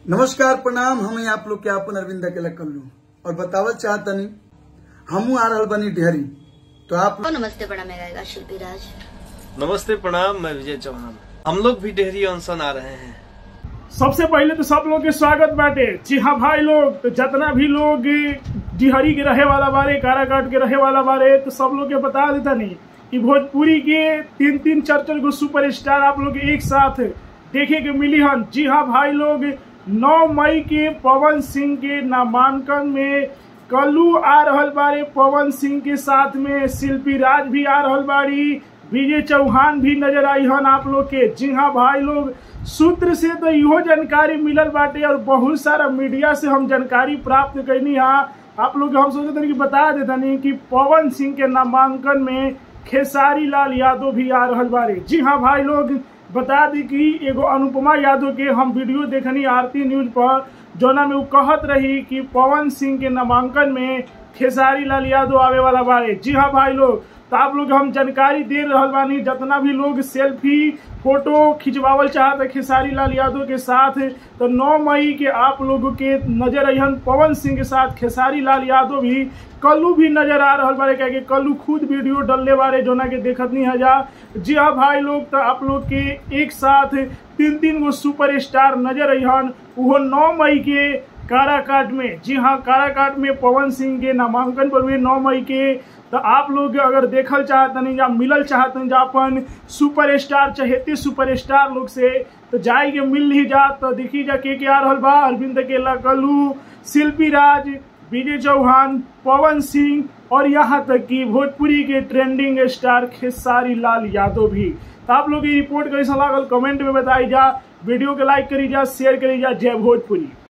नमस्कार प्रणाम हम आप लोग के आपन अरविंद अकेला कल्लू और बतावल चाहतनी हमू आ रहल बनी ढेरी तो आप ओ नमस्ते बड़ा मैं गायिका शिल्पी राज नमस्ते प्रणाम मैं विजय चौहान हम लोग भी डेहरी अनशन आ रहे हैं सबसे पहले तो सब लोग के स्वागत बाटे जी हाँ भाई लोग तो जितना भी लोग डिहरी के रहे वाला बारे काराकाट के रहे वाला बारे तो सब लोग के बता देता नहीं कि भोजपुरी के तीन तीन चार चार गो सुपर स्टार आप लोग एक साथ देखे के मिली हन जी हाँ भाई लोग 9 मई के पवन सिंह के नामांकन में कल्लू आ रहल बारे पवन सिंह के साथ में शिल्पी राज भी आ रहल बाड़ी विजय चौहान भी नजर आई हन आप लोग के जी हाँ भाई लोग सूत्र से तो इहो जानकारी मिलल बाटे और बहुत सारा मीडिया से हम जानकारी प्राप्त कैनी हा आप लोग के हम सोचते तनी कि बता देतनी कि पवन सिंह के नामांकन में खेसारी लाल यादव भी आ रहल बारे जी हाँ भाई लोग बता दी कि एगो अनुपमा यादव के हम वीडियो देखनी आरती न्यूज पर जोना में वो कहत रही कि पवन सिंह के नामांकन में खेसारी लाल यादव आवे वाला बारे जी हाँ भाई लोग तो आप लोग हम जानकारी दे रहल बानी जितना भी लोग सेल्फी फोटो खिंचवावल चाहते खेसारी लाल यादव के साथ तो 9 मई के आप लोगों के नजर अहन पवन सिंह के साथ खेसारी लाल यादव भी कल्लू भी नजर आ रहल बारे क्या कल्लू खुद वीडियो डलने बारे जोना के देखत नहीं हजा जी हाँ भाई लोग तो आप लोग के एक साथ तीन तीन गो सुपर स्टार नजर अहन वो नौ मई के काराकाट में जी हाँ काराकाट में पवन सिंह के नामांकन पर हुए नौ मई के तो आप लोग अगर देखल चाहतनी या मिलल चाहतनी जा अपन सुपर स्टार चहेते सुपर स्टार लोग से तो जाई के मिल ही जा तो देखी जा के के आ रहल बा अरविंद केला कल्लू शिल्पी राज विजय चौहान पवन सिंह और यहाँ तक कि भोजपुरी के ट्रेंडिंग स्टार खेसारी लाल यादव भी तो आप लोग ये रिपोर्ट कैसा लागल कमेंट में बताई जा वीडियो के लाइक करी जा शेयर करी जा जय भोजपुरी